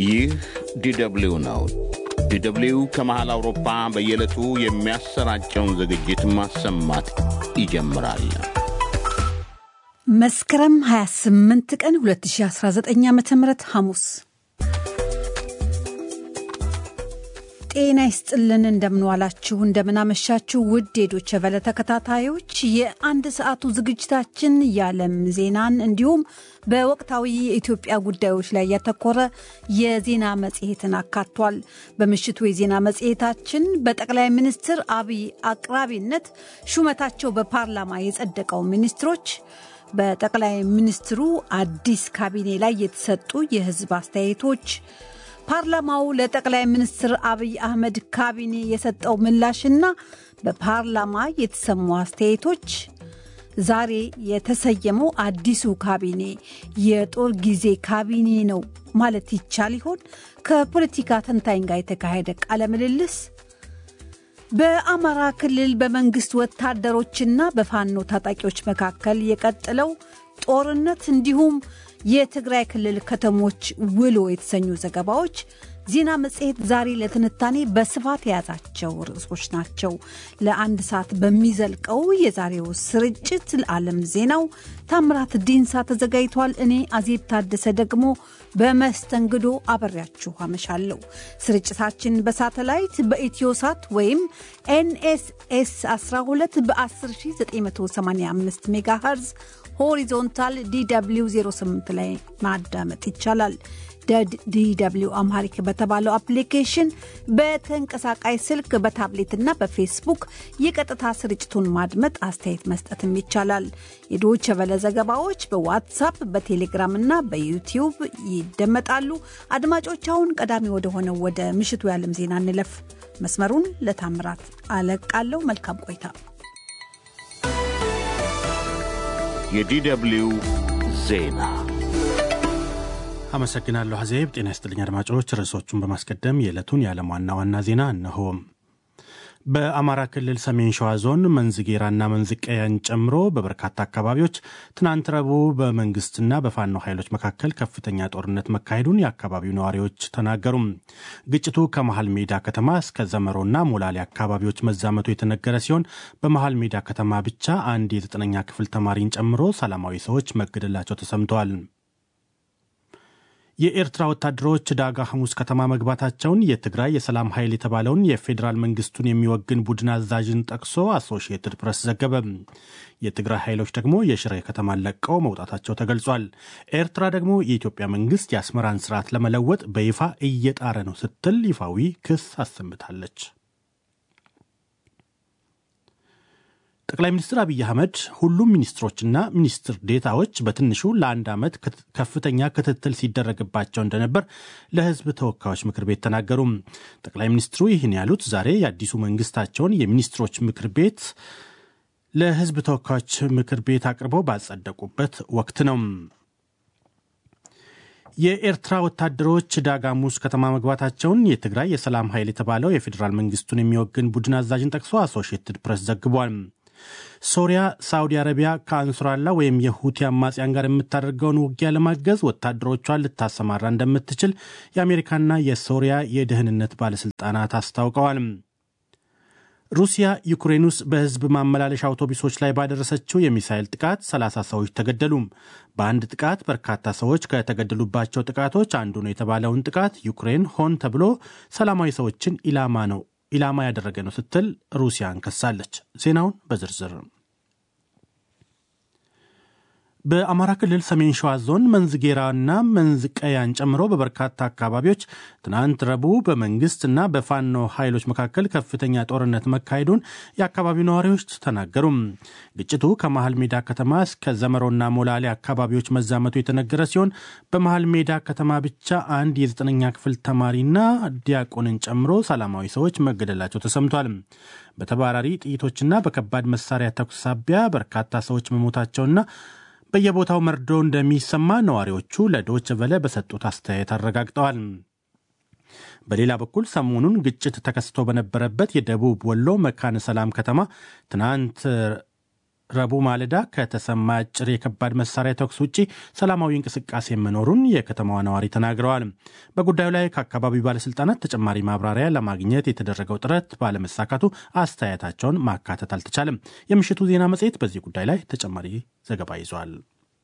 ይህ ዲደብሊው ነው። ዲደብሊው ከመሃል አውሮፓ በየዕለቱ የሚያሰራጨውን ዝግጅት ማሰማት ይጀምራል። መስከረም 28 ቀን 2019 ዓ ም ሐሙስ ጤና ይስጥልን። እንደምንዋላችሁ፣ እንደምናመሻችሁ ውድ የዶቸ ቨለ ተከታታዮች የአንድ ሰዓቱ ዝግጅታችን የዓለም ዜናን እንዲሁም በወቅታዊ የኢትዮጵያ ጉዳዮች ላይ ያተኮረ የዜና መጽሔትን አካቷል። በምሽቱ የዜና መጽሔታችን በጠቅላይ ሚኒስትር አብይ አቅራቢነት ሹመታቸው በፓርላማ የጸደቀው ሚኒስትሮች በጠቅላይ ሚኒስትሩ አዲስ ካቢኔ ላይ የተሰጡ የሕዝብ አስተያየቶች ፓርላማው ለጠቅላይ ሚኒስትር አብይ አህመድ ካቢኔ የሰጠው ምላሽና በፓርላማ የተሰሙ አስተያየቶች ዛሬ የተሰየመው አዲሱ ካቢኔ የጦር ጊዜ ካቢኔ ነው ማለት ይቻል ይሆን? ከፖለቲካ ተንታኝ ጋር የተካሄደ ቃለ ምልልስ በአማራ ክልል በመንግስት ወታደሮችና በፋኖ ታጣቂዎች መካከል የቀጠለው ጦርነት እንዲሁም የትግራይ ክልል ከተሞች ውሎ የተሰኙ ዘገባዎች ዜና መጽሔት ዛሬ ለትንታኔ በስፋት የያዛቸው ርዕሶች ናቸው። ለአንድ ሰዓት በሚዘልቀው የዛሬው ስርጭት ለዓለም ዜናው ታምራት ዲንሳ ተዘጋጅቷል። እኔ አዜብ ታደሰ ደግሞ በመስተንግዶ አበሬያችሁ አመሻለሁ። ስርጭታችን በሳተላይት በኢትዮሳት ወይም ኤንኤስኤስ 12 በ10985 ሜጋሄርዝ ሆሪዞንታል ዲw 08 ላይ ማዳመጥ ይቻላል። ዲw አምሃሪክ በተባለው አፕሊኬሽን በተንቀሳቃሽ ስልክ በታብሌትና በፌስቡክ የቀጥታ ስርጭቱን ማድመጥ አስተያየት መስጠትም ይቻላል። የዶቸ ቨለ ዘገባዎች በዋትሳፕ በቴሌግራም እና በዩቲዩብ ይደመጣሉ። አድማጮች፣ አሁን ቀዳሚ ወደሆነው ወደ ምሽቱ የዓለም ዜና እንለፍ። መስመሩን ለታምራት አለቃለሁ። መልካም ቆይታ። የዲደብሊው ዜና አመሰግናለሁ አዜብ። ጤና ይስጥልኝ አድማጮች። ርዕሶቹን በማስቀደም የዕለቱን የዓለም ዋና ዋና ዜና እነሆ። በአማራ ክልል ሰሜን ሸዋ ዞን መንዝጌራና መንዝቀያን ጨምሮ በበርካታ አካባቢዎች ትናንት ረቡዕ በመንግስትና በፋኖ ኃይሎች መካከል ከፍተኛ ጦርነት መካሄዱን የአካባቢው ነዋሪዎች ተናገሩም። ግጭቱ ከመሃል ሜዳ ከተማ እስከ ዘመሮና ሞላሌ አካባቢዎች መዛመቱ የተነገረ ሲሆን በመሃል ሜዳ ከተማ ብቻ አንድ የዘጠነኛ ክፍል ተማሪን ጨምሮ ሰላማዊ ሰዎች መገደላቸው ተሰምተዋል። የኤርትራ ወታደሮች ዳጋ ሐሙስ ከተማ መግባታቸውን የትግራይ የሰላም ኃይል የተባለውን የፌዴራል መንግስቱን የሚወግን ቡድን አዛዥን ጠቅሶ አሶሺየትድ ፕሬስ ዘገበ። የትግራይ ኃይሎች ደግሞ የሽሬ ከተማን ለቀው መውጣታቸው ተገልጿል። ኤርትራ ደግሞ የኢትዮጵያ መንግስት የአስመራን ስርዓት ለመለወጥ በይፋ እየጣረ ነው ስትል ይፋዊ ክስ አሰምታለች። ጠቅላይ ሚኒስትር አብይ አህመድ ሁሉም ሚኒስትሮችና ሚኒስትር ዴታዎች በትንሹ ለአንድ ዓመት ከፍተኛ ክትትል ሲደረግባቸው እንደነበር ለሕዝብ ተወካዮች ምክር ቤት ተናገሩ። ጠቅላይ ሚኒስትሩ ይህን ያሉት ዛሬ የአዲሱ መንግስታቸውን የሚኒስትሮች ምክር ቤት ለሕዝብ ተወካዮች ምክር ቤት አቅርበው ባጸደቁበት ወቅት ነው። የኤርትራ ወታደሮች ዳጋሙስ ከተማ መግባታቸውን የትግራይ የሰላም ኃይል የተባለው የፌዴራል መንግስቱን የሚወግን ቡድን አዛዥን ጠቅሶ አሶሺየትድ ፕሬስ ዘግቧል። ሶሪያ ሳዑዲ አረቢያ ከአንሱራላ ወይም የሁቲ አማጽያን ጋር የምታደርገውን ውጊያ ለማገዝ ወታደሮቿን ልታሰማራ እንደምትችል የአሜሪካና የሶሪያ የደህንነት ባለሥልጣናት አስታውቀዋል። ሩሲያ ዩክሬን ውስጥ በሕዝብ ማመላለሻ አውቶቡሶች ላይ ባደረሰችው የሚሳይል ጥቃት 30 ሰዎች ተገደሉ። በአንድ ጥቃት በርካታ ሰዎች ከተገደሉባቸው ጥቃቶች አንዱ ነው የተባለውን ጥቃት ዩክሬን ሆን ተብሎ ሰላማዊ ሰዎችን ኢላማ ነው ኢላማ ያደረገ ነው ስትል ሩሲያን ከሳለች። ዜናውን በዝርዝር በአማራ ክልል ሰሜን ሸዋ ዞን መንዝጌራና መንዝቀያን ጨምሮ በበርካታ አካባቢዎች ትናንት ረቡዕ በመንግስትና በፋኖ ኃይሎች መካከል ከፍተኛ ጦርነት መካሄዱን የአካባቢው ነዋሪዎች ተናገሩ። ግጭቱ ከመሃል ሜዳ ከተማ እስከ ዘመሮና ሞላሌ አካባቢዎች መዛመቱ የተነገረ ሲሆን በመሃል ሜዳ ከተማ ብቻ አንድ የዘጠነኛ ክፍል ተማሪና ዲያቆንን ጨምሮ ሰላማዊ ሰዎች መገደላቸው ተሰምቷል። በተባራሪ ጥይቶችና በከባድ መሳሪያ ተኩስ ሳቢያ በርካታ ሰዎች መሞታቸውና በየቦታው መርዶ እንደሚሰማ ነዋሪዎቹ ለዶች ቨለ በሰጡት አስተያየት አረጋግጠዋል። በሌላ በኩል ሰሞኑን ግጭት ተከስቶ በነበረበት የደቡብ ወሎ መካነ ሰላም ከተማ ትናንት ረቡዕ ማለዳ ከተሰማ አጭር የከባድ መሳሪያ ተኩስ ውጭ ሰላማዊ እንቅስቃሴ መኖሩን የከተማዋ ነዋሪ ተናግረዋል። በጉዳዩ ላይ ከአካባቢው ባለስልጣናት ተጨማሪ ማብራሪያ ለማግኘት የተደረገው ጥረት ባለመሳካቱ አስተያየታቸውን ማካተት አልተቻለም። የምሽቱ ዜና መጽሔት በዚህ ጉዳይ ላይ ተጨማሪ ዘገባ ይዟል።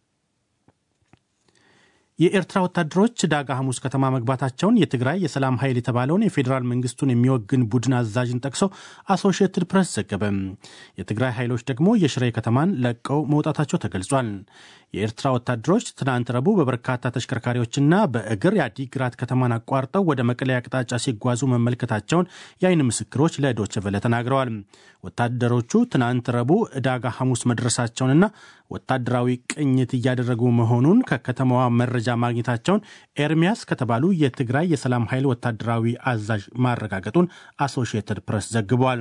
የኤርትራ ወታደሮች ዳጋ ሐሙስ ከተማ መግባታቸውን የትግራይ የሰላም ኃይል የተባለውን የፌዴራል መንግስቱን የሚወግን ቡድን አዛዥን ጠቅሶ አሶሺየትድ ፕሬስ ዘገበ። የትግራይ ኃይሎች ደግሞ የሽሬ ከተማን ለቀው መውጣታቸው ተገልጿል። የኤርትራ ወታደሮች ትናንት ረቡዕ በበርካታ ተሽከርካሪዎችና በእግር የአዲግራት ከተማን አቋርጠው ወደ መቀሌ አቅጣጫ ሲጓዙ መመልከታቸውን የአይን ምስክሮች ለዶይቼ ቬለ ተናግረዋል። ወታደሮቹ ትናንት ረቡዕ ዕዳጋ ሐሙስ መድረሳቸውንና ወታደራዊ ቅኝት እያደረጉ መሆኑን ከከተማዋ መረጃ ማግኘታቸውን ኤርሚያስ ከተባሉ የትግራይ የሰላም ኃይል ወታደራዊ አዛዥ ማረጋገጡን አሶሺየትድ ፕሬስ ዘግቧል።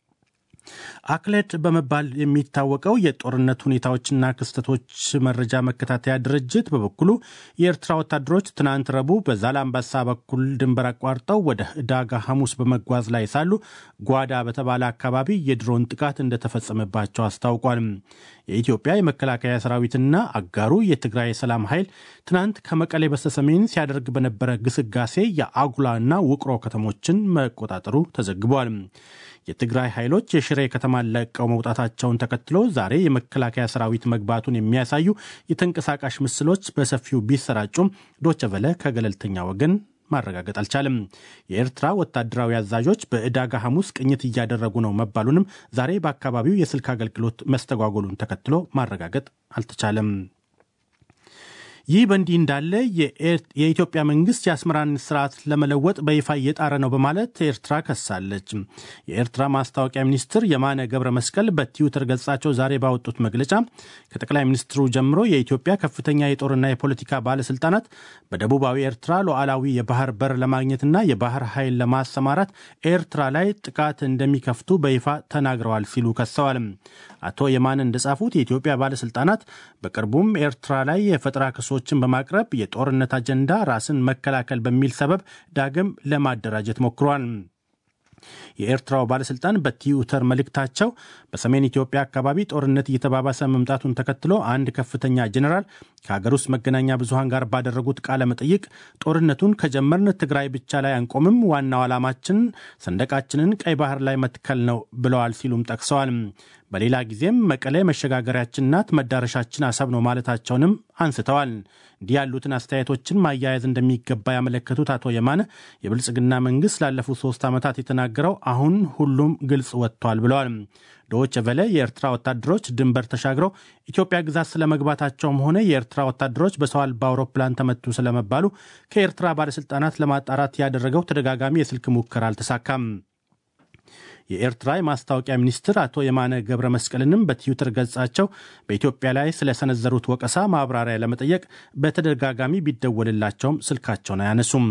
አክሌድ በመባል የሚታወቀው የጦርነት ሁኔታዎችና ክስተቶች መረጃ መከታተያ ድርጅት በበኩሉ የኤርትራ ወታደሮች ትናንት ረቡዕ በዛላምባሳ በኩል ድንበር አቋርጠው ወደ ዕዳጋ ሐሙስ በመጓዝ ላይ ሳሉ ጓዳ በተባለ አካባቢ የድሮን ጥቃት እንደተፈጸመባቸው አስታውቋል። የኢትዮጵያ የመከላከያ ሰራዊትና አጋሩ የትግራይ የሰላም ኃይል ትናንት ከመቀሌ በስተሰሜን ሲያደርግ በነበረ ግስጋሴ የአጉላና ውቅሮ ከተሞችን መቆጣጠሩ ተዘግቧል። የትግራይ ኃይሎች የሽሬ ከተማን ለቀው መውጣታቸውን ተከትሎ ዛሬ የመከላከያ ሰራዊት መግባቱን የሚያሳዩ የተንቀሳቃሽ ምስሎች በሰፊው ቢሰራጩም ዶቸቨለ ከገለልተኛ ወገን ማረጋገጥ አልቻለም። የኤርትራ ወታደራዊ አዛዦች በዕዳጋ ሐሙስ ቅኝት እያደረጉ ነው መባሉንም ዛሬ በአካባቢው የስልክ አገልግሎት መስተጓጎሉን ተከትሎ ማረጋገጥ አልተቻለም። ይህ በእንዲህ እንዳለ የኢትዮጵያ መንግስት የአስመራን ስርዓት ለመለወጥ በይፋ እየጣረ ነው በማለት ኤርትራ ከሳለች። የኤርትራ ማስታወቂያ ሚኒስትር የማነ ገብረ መስቀል በትዊተር ገጻቸው ዛሬ ባወጡት መግለጫ ከጠቅላይ ሚኒስትሩ ጀምሮ የኢትዮጵያ ከፍተኛ የጦርና የፖለቲካ ባለስልጣናት በደቡባዊ ኤርትራ ሉዓላዊ የባህር በር ለማግኘትና የባህር ኃይል ለማሰማራት ኤርትራ ላይ ጥቃት እንደሚከፍቱ በይፋ ተናግረዋል ሲሉ ከሰዋል። አቶ የማነ እንደጻፉት የኢትዮጵያ ባለስልጣናት በቅርቡም ኤርትራ ላይ የፈጠራ ክሶችን በማቅረብ የጦርነት አጀንዳ ራስን መከላከል በሚል ሰበብ ዳግም ለማደራጀት ሞክሯል። የኤርትራው ባለስልጣን በትዊተር መልእክታቸው በሰሜን ኢትዮጵያ አካባቢ ጦርነት እየተባባሰ መምጣቱን ተከትሎ አንድ ከፍተኛ ጀኔራል ከሀገር ውስጥ መገናኛ ብዙሃን ጋር ባደረጉት ቃለ መጠይቅ ጦርነቱን ከጀመርን ትግራይ ብቻ ላይ አንቆምም፣ ዋናው ዓላማችን ሰንደቃችንን ቀይ ባህር ላይ መትከል ነው ብለዋል ሲሉም ጠቅሰዋል። በሌላ ጊዜም መቀሌ መሸጋገሪያችን ናት፣ መዳረሻችን አሰብ ነው ማለታቸውንም አንስተዋል። እንዲህ ያሉትን አስተያየቶችን ማያያዝ እንደሚገባ ያመለከቱት አቶ የማነ የብልጽግና መንግስት ላለፉት ሶስት ዓመታት የተናገረው አሁን ሁሉም ግልጽ ወጥቷል ብለዋል። ዶች ቨለ የኤርትራ ወታደሮች ድንበር ተሻግረው ኢትዮጵያ ግዛት ስለመግባታቸውም ሆነ የኤርትራ ወታደሮች በሰው አልባ አውሮፕላን ተመቱ ስለመባሉ ከኤርትራ ባለስልጣናት ለማጣራት ያደረገው ተደጋጋሚ የስልክ ሙከራ አልተሳካም። የኤርትራ የማስታወቂያ ሚኒስትር አቶ የማነ ገብረ መስቀልንም በትዊተር ገጻቸው በኢትዮጵያ ላይ ስለሰነዘሩት ወቀሳ ማብራሪያ ለመጠየቅ በተደጋጋሚ ቢደወልላቸውም ስልካቸውን አያነሱም።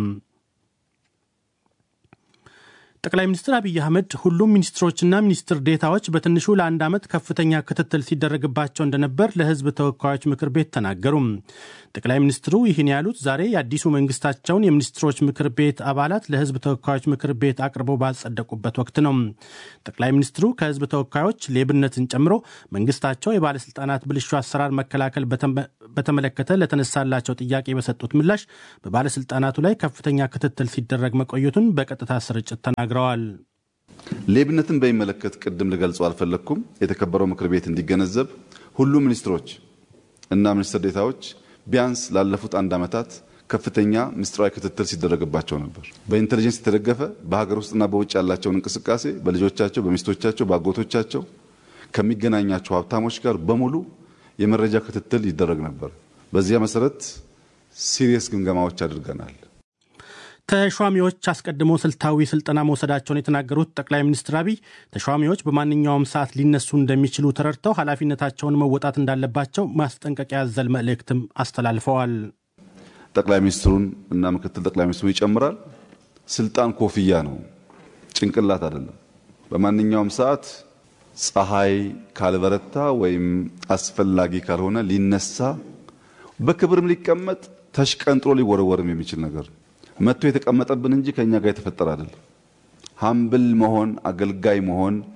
ጠቅላይ ሚኒስትር አብይ አህመድ ሁሉም ሚኒስትሮችና ሚኒስትር ዴታዎች በትንሹ ለአንድ ዓመት ከፍተኛ ክትትል ሲደረግባቸው እንደነበር ለሕዝብ ተወካዮች ምክር ቤት ተናገሩ። ጠቅላይ ሚኒስትሩ ይህን ያሉት ዛሬ የአዲሱ መንግስታቸውን የሚኒስትሮች ምክር ቤት አባላት ለሕዝብ ተወካዮች ምክር ቤት አቅርበው ባጸደቁበት ወቅት ነው። ጠቅላይ ሚኒስትሩ ከሕዝብ ተወካዮች ሌብነትን ጨምሮ መንግስታቸው የባለስልጣናት ብልሹ አሰራር መከላከል በተመለከተ ለተነሳላቸው ጥያቄ በሰጡት ምላሽ በባለስልጣናቱ ላይ ከፍተኛ ክትትል ሲደረግ መቆየቱን በቀጥታ ስርጭት ተናግረዋል ተናግረዋል። ሌብነትን በሚመለከት ቅድም ልገልጸው አልፈለግኩም። የተከበረው ምክር ቤት እንዲገነዘብ ሁሉም ሚኒስትሮች እና ሚኒስትር ዴታዎች ቢያንስ ላለፉት አንድ ዓመታት ከፍተኛ ምስጢራዊ ክትትል ሲደረግባቸው ነበር። በኢንቴሊጀንስ የተደገፈ በሀገር ውስጥና በውጭ ያላቸውን እንቅስቃሴ በልጆቻቸው፣ በሚስቶቻቸው፣ በአጎቶቻቸው ከሚገናኛቸው ሀብታሞች ጋር በሙሉ የመረጃ ክትትል ይደረግ ነበር። በዚያ መሰረት ሲሪየስ ግምገማዎች አድርገናል። ተሿሚዎች አስቀድሞ ስልታዊ ስልጠና መውሰዳቸውን የተናገሩት ጠቅላይ ሚኒስትር አብይ ተሿሚዎች በማንኛውም ሰዓት ሊነሱ እንደሚችሉ ተረድተው ኃላፊነታቸውን መወጣት እንዳለባቸው ማስጠንቀቂያ ያዘል መልእክትም አስተላልፈዋል። ጠቅላይ ሚኒስትሩን እና ምክትል ጠቅላይ ሚኒስትሩ ይጨምራል። ስልጣን ኮፍያ ነው፣ ጭንቅላት አይደለም። በማንኛውም ሰዓት ፀሐይ ካልበረታ ወይም አስፈላጊ ካልሆነ ሊነሳ በክብርም ሊቀመጥ ተሽቀንጥሮ ሊወረወርም የሚችል ነገር ነው። መጥቶ የተቀመጠብን እንጂ ከኛ ጋር የተፈጠረ አይደለም። ሀምብል መሆን አገልጋይ መሆን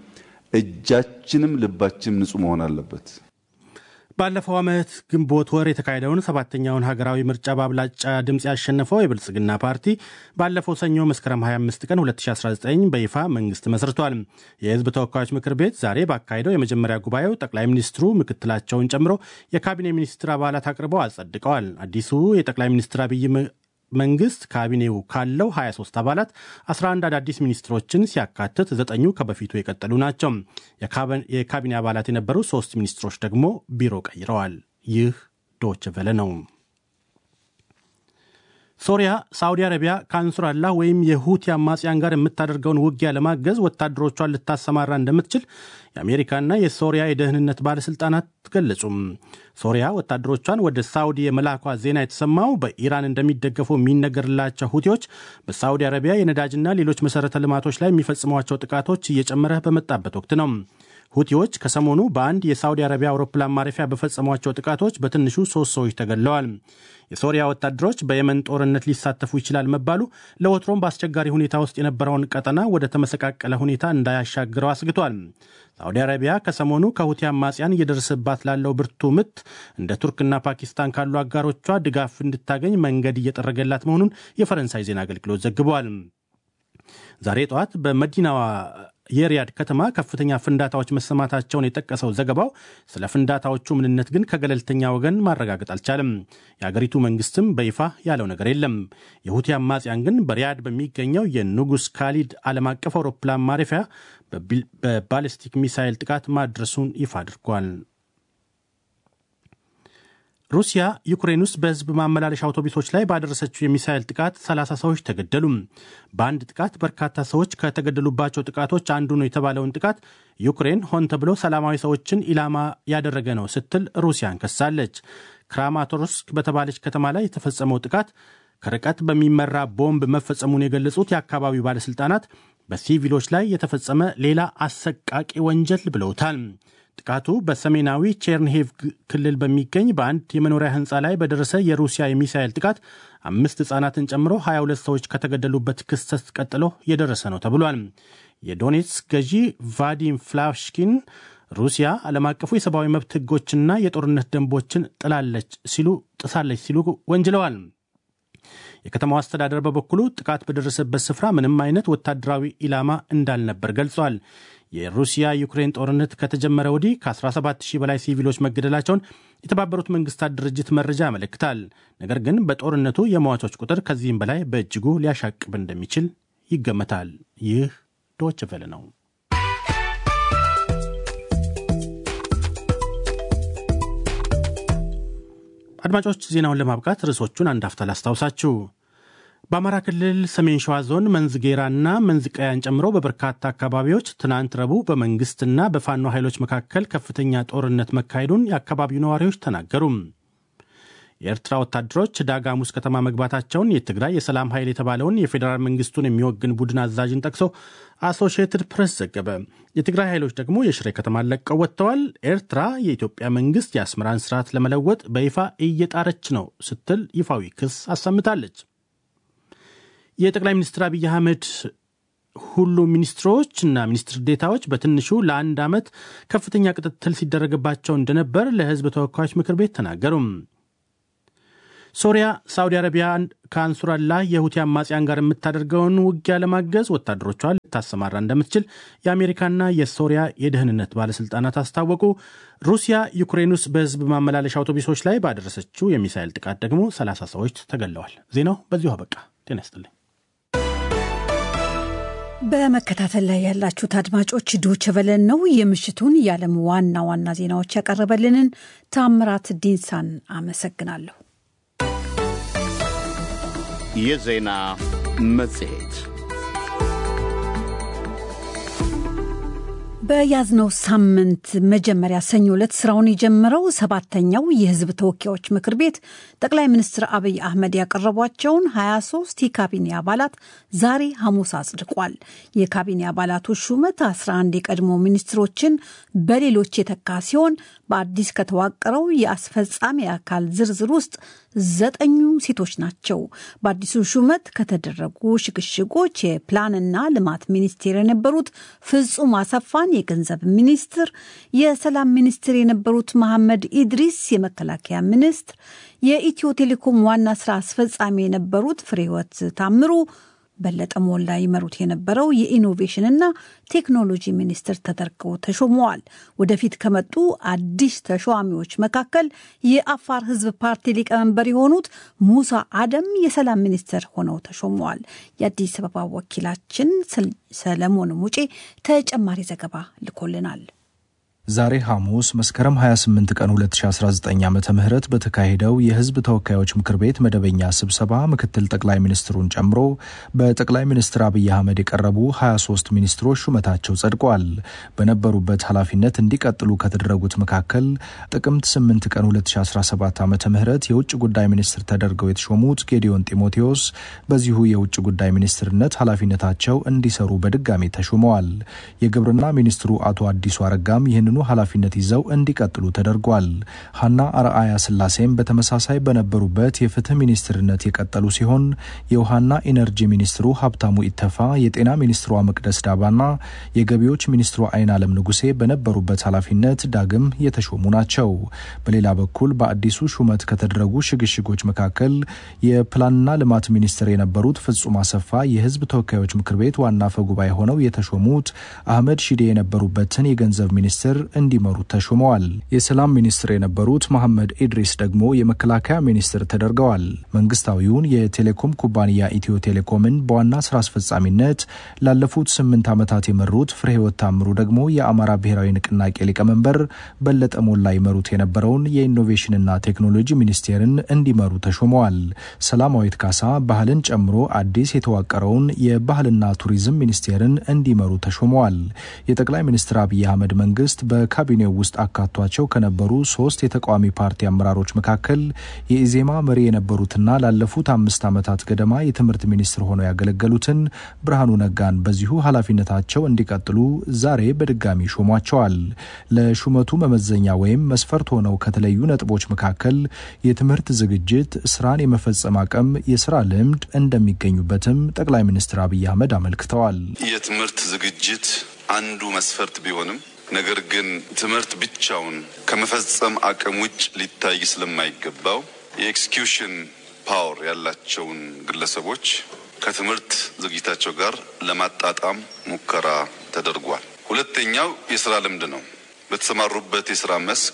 እጃችንም ልባችንም ንጹህ መሆን አለበት። ባለፈው ዓመት ግንቦት ወር የተካሄደውን ሰባተኛውን ሀገራዊ ምርጫ በአብላጫ ድምፅ ያሸነፈው የብልጽግና ፓርቲ ባለፈው ሰኞ መስከረም 25 ቀን 2019 በይፋ መንግስት መስርቷል። የህዝብ ተወካዮች ምክር ቤት ዛሬ ባካሄደው የመጀመሪያ ጉባኤው ጠቅላይ ሚኒስትሩ ምክትላቸውን ጨምሮ የካቢኔ ሚኒስትር አባላት አቅርበው አጸድቀዋል። አዲሱ የጠቅላይ ሚኒስትር አብይ መንግስት ካቢኔው ካለው 23 አባላት 11 አዳዲስ ሚኒስትሮችን ሲያካትት ዘጠኙ ከበፊቱ የቀጠሉ ናቸው። የካቢኔ አባላት የነበሩ ሶስት ሚኒስትሮች ደግሞ ቢሮ ቀይረዋል። ይህ ዶች ቨለ ነው። ሶሪያ ሳዑዲ አረቢያ ከአንሱራላህ ወይም የሁቲ አማጽያን ጋር የምታደርገውን ውጊያ ለማገዝ ወታደሮቿን ልታሰማራ እንደምትችል የአሜሪካና የሶሪያ የደህንነት ባለሥልጣናት ገለጹም። ሶሪያ ወታደሮቿን ወደ ሳዑዲ የመላኳ ዜና የተሰማው በኢራን እንደሚደገፉ የሚነገርላቸው ሁቲዎች በሳዑዲ አረቢያ የነዳጅና ሌሎች መሠረተ ልማቶች ላይ የሚፈጽሟቸው ጥቃቶች እየጨመረ በመጣበት ወቅት ነው። ሁቲዎች ከሰሞኑ በአንድ የሳዑዲ አረቢያ አውሮፕላን ማረፊያ በፈጸሟቸው ጥቃቶች በትንሹ ሶስት ሰዎች ተገድለዋል። የሶሪያ ወታደሮች በየመን ጦርነት ሊሳተፉ ይችላል መባሉ ለወትሮም በአስቸጋሪ ሁኔታ ውስጥ የነበረውን ቀጠና ወደ ተመሰቃቀለ ሁኔታ እንዳያሻግረው አስግቷል። ሳዑዲ አረቢያ ከሰሞኑ ከሁቲ አማጽያን እየደረሰባት ላለው ብርቱ ምት እንደ ቱርክና ፓኪስታን ካሉ አጋሮቿ ድጋፍ እንድታገኝ መንገድ እየጠረገላት መሆኑን የፈረንሳይ ዜና አገልግሎት ዘግቧል። ዛሬ ጠዋት በመዲናዋ የሪያድ ከተማ ከፍተኛ ፍንዳታዎች መሰማታቸውን የጠቀሰው ዘገባው ስለ ፍንዳታዎቹ ምንነት ግን ከገለልተኛ ወገን ማረጋገጥ አልቻለም። የአገሪቱ መንግስትም በይፋ ያለው ነገር የለም። የሁቲ አማጽያን ግን በሪያድ በሚገኘው የንጉስ ካሊድ ዓለም አቀፍ አውሮፕላን ማረፊያ በባሊስቲክ ሚሳይል ጥቃት ማድረሱን ይፋ አድርጓል። ሩሲያ ዩክሬን ውስጥ በህዝብ ማመላለሻ አውቶቡሶች ላይ ባደረሰችው የሚሳይል ጥቃት 30 ሰዎች ተገደሉ። በአንድ ጥቃት በርካታ ሰዎች ከተገደሉባቸው ጥቃቶች አንዱ ነው የተባለውን ጥቃት ዩክሬን ሆን ተብሎ ሰላማዊ ሰዎችን ኢላማ ያደረገ ነው ስትል ሩሲያን ከሳለች። ክራማቶርስክ በተባለች ከተማ ላይ የተፈጸመው ጥቃት ከርቀት በሚመራ ቦምብ መፈጸሙን የገለጹት የአካባቢው ባለሥልጣናት በሲቪሎች ላይ የተፈጸመ ሌላ አሰቃቂ ወንጀል ብለውታል። ጥቃቱ በሰሜናዊ ቼርንሄቭ ክልል በሚገኝ በአንድ የመኖሪያ ህንፃ ላይ በደረሰ የሩሲያ የሚሳኤል ጥቃት አምስት ህጻናትን ጨምሮ 22 ሰዎች ከተገደሉበት ክስተት ቀጥሎ የደረሰ ነው ተብሏል። የዶኔትስክ ገዢ ቫዲም ፍላሽኪን ሩሲያ ዓለም አቀፉ የሰብአዊ መብት ህጎችና የጦርነት ደንቦችን ጥላለች ሲሉ ጥሳለች ሲሉ ወንጅለዋል። የከተማው አስተዳደር በበኩሉ ጥቃት በደረሰበት ስፍራ ምንም አይነት ወታደራዊ ኢላማ እንዳልነበር ገልጿል። የሩሲያ ዩክሬን ጦርነት ከተጀመረ ወዲህ ከ17 ሺህ በላይ ሲቪሎች መገደላቸውን የተባበሩት መንግስታት ድርጅት መረጃ ያመለክታል። ነገር ግን በጦርነቱ የሟቾች ቁጥር ከዚህም በላይ በእጅጉ ሊያሻቅብ እንደሚችል ይገመታል። ይህ ዶች ቨለ ነው። አድማጮች ዜናውን ለማብቃት ርዕሶቹን አንድ አፍታ ላስታውሳችሁ። በአማራ ክልል ሰሜን ሸዋ ዞን መንዝጌራና መንዝቀያን ጨምሮ በበርካታ አካባቢዎች ትናንት ረቡዕ በመንግስትና በፋኖ ኃይሎች መካከል ከፍተኛ ጦርነት መካሄዱን የአካባቢው ነዋሪዎች ተናገሩ። የኤርትራ ወታደሮች ዳጋሙስ ከተማ መግባታቸውን የትግራይ የሰላም ኃይል የተባለውን የፌዴራል መንግስቱን የሚወግን ቡድን አዛዥን ጠቅሶ አሶሺየትድ ፕሬስ ዘገበ። የትግራይ ኃይሎች ደግሞ የሽሬ ከተማን ለቀው ወጥተዋል። ኤርትራ የኢትዮጵያ መንግስት የአስመራን ስርዓት ለመለወጥ በይፋ እየጣረች ነው ስትል ይፋዊ ክስ አሰምታለች። የጠቅላይ ሚኒስትር አብይ አህመድ ሁሉም ሚኒስትሮች እና ሚኒስትር ዴታዎች በትንሹ ለአንድ ዓመት ከፍተኛ ክትትል ሲደረግባቸው እንደነበር ለሕዝብ ተወካዮች ምክር ቤት ተናገሩም። ሶሪያ ሳውዲ አረቢያ ከአንሱራላህ የሁቲ አማጽያን ጋር የምታደርገውን ውጊያ ለማገዝ ወታደሮቿን ልታሰማራ እንደምትችል የአሜሪካና የሶሪያ የደህንነት ባለሥልጣናት አስታወቁ። ሩሲያ ዩክሬን ውስጥ በሕዝብ ማመላለሻ አውቶቡሶች ላይ ባደረሰችው የሚሳይል ጥቃት ደግሞ 30 ሰዎች ተገለዋል። ዜናው በዚሁ አበቃ። ጤና ይስጥልኝ። በመከታተል ላይ ያላችሁት አድማጮች ዶቼ ቬለን ነው። የምሽቱን የዓለም ዋና ዋና ዜናዎች ያቀረበልንን ታምራት ዲንሳን አመሰግናለሁ። የዜና መጽሔት በያዝነው ሳምንት መጀመሪያ ሰኞ ዕለት ስራውን የጀመረው ሰባተኛው የህዝብ ተወካዮች ምክር ቤት ጠቅላይ ሚኒስትር አብይ አህመድ ያቀረቧቸውን 23 የካቢኔ አባላት ዛሬ ሐሙስ አጽድቋል። የካቢኔ አባላቱ ሹመት 11 የቀድሞ ሚኒስትሮችን በሌሎች የተካ ሲሆን በአዲስ ከተዋቀረው የአስፈጻሚ አካል ዝርዝር ውስጥ ዘጠኙ ሴቶች ናቸው። በአዲሱ ሹመት ከተደረጉ ሽግሽጎች የፕላንና ልማት ሚኒስቴር የነበሩት ፍጹም አሰፋን የገንዘብ ሚኒስትር፣ የሰላም ሚኒስትር የነበሩት መሐመድ ኢድሪስ የመከላከያ ሚኒስትር፣ የኢትዮ ቴሌኮም ዋና ስራ አስፈጻሚ የነበሩት ፍሬህይወት ታምሩ በለጠ ሞላ ይመሩት የነበረው የኢኖቬሽንና ቴክኖሎጂ ሚኒስትር ተደርገው ተሾመዋል። ወደፊት ከመጡ አዲስ ተሿሚዎች መካከል የአፋር ሕዝብ ፓርቲ ሊቀመንበር የሆኑት ሙሳ አደም የሰላም ሚኒስትር ሆነው ተሾመዋል። የአዲስ አበባ ወኪላችን ሰለሞን ሙጬ ተጨማሪ ዘገባ ልኮልናል። ዛሬ ሐሙስ መስከረም 28 ቀን 2019 ዓ ም በተካሄደው የህዝብ ተወካዮች ምክር ቤት መደበኛ ስብሰባ ምክትል ጠቅላይ ሚኒስትሩን ጨምሮ በጠቅላይ ሚኒስትር አብይ አህመድ የቀረቡ 23 ሚኒስትሮች ሹመታቸው ጸድቋል። በነበሩበት ኃላፊነት እንዲቀጥሉ ከተደረጉት መካከል ጥቅምት 8 ቀን 2017 ዓ ም የውጭ ጉዳይ ሚኒስትር ተደርገው የተሾሙት ጌዲዮን ጢሞቴዎስ በዚሁ የውጭ ጉዳይ ሚኒስትርነት ኃላፊነታቸው እንዲሰሩ በድጋሚ ተሹመዋል። የግብርና ሚኒስትሩ አቶ አዲሱ አረጋም ይህንኑ ኃላፊነት ይዘው እንዲቀጥሉ ተደርጓል። ሀና አርአያ ስላሴም በተመሳሳይ በነበሩበት የፍትህ ሚኒስትርነት የቀጠሉ ሲሆን የውሃና ኢነርጂ ሚኒስትሩ ሀብታሙ ኢተፋ፣ የጤና ሚኒስትሯ መቅደስ ዳባና የገቢዎች ሚኒስትሯ አይን አለም ንጉሴ በነበሩበት ኃላፊነት ዳግም የተሾሙ ናቸው። በሌላ በኩል በአዲሱ ሹመት ከተደረጉ ሽግሽጎች መካከል የፕላንና ልማት ሚኒስትር የነበሩት ፍጹም አሰፋ የህዝብ ተወካዮች ምክር ቤት ዋና አፈ ጉባኤ ሆነው የተሾሙት አህመድ ሺዴ የነበሩበትን የገንዘብ ሚኒስትር እንዲመሩ ተሹመዋል። የሰላም ሚኒስትር የነበሩት መሐመድ ኢድሪስ ደግሞ የመከላከያ ሚኒስትር ተደርገዋል። መንግስታዊውን የቴሌኮም ኩባንያ ኢትዮ ቴሌኮምን በዋና ስራ አስፈጻሚነት ላለፉት ስምንት ዓመታት የመሩት ፍሬህይወት ታምሩ ደግሞ የአማራ ብሔራዊ ንቅናቄ ሊቀመንበር በለጠ ሞላ ይመሩት የነበረውን የኢኖቬሽንና ቴክኖሎጂ ሚኒስቴርን እንዲመሩ ተሹመዋል። ሰላማዊት ካሳ ባህልን ጨምሮ አዲስ የተዋቀረውን የባህልና ቱሪዝም ሚኒስቴርን እንዲመሩ ተሹመዋል። የጠቅላይ ሚኒስትር አብይ አህመድ መንግስት በካቢኔው ውስጥ አካቷቸው ከነበሩ ሶስት የተቃዋሚ ፓርቲ አመራሮች መካከል የኢዜማ መሪ የነበሩትና ላለፉት አምስት ዓመታት ገደማ የትምህርት ሚኒስትር ሆነው ያገለገሉትን ብርሃኑ ነጋን በዚሁ ኃላፊነታቸው እንዲቀጥሉ ዛሬ በድጋሚ ሾሟቸዋል። ለሹመቱ መመዘኛ ወይም መስፈርት ሆነው ከተለዩ ነጥቦች መካከል የትምህርት ዝግጅት፣ ስራን የመፈጸም አቅም፣ የስራ ልምድ እንደሚገኙበትም ጠቅላይ ሚኒስትር አብይ አህመድ አመልክተዋል። የትምህርት ዝግጅት አንዱ መስፈርት ቢሆንም ነገር ግን ትምህርት ብቻውን ከመፈጸም አቅም ውጭ ሊታይ ስለማይገባው የኤክስኪዩሽን ፓወር ያላቸውን ግለሰቦች ከትምህርት ዝግጅታቸው ጋር ለማጣጣም ሙከራ ተደርጓል። ሁለተኛው የስራ ልምድ ነው። በተሰማሩበት የስራ መስክ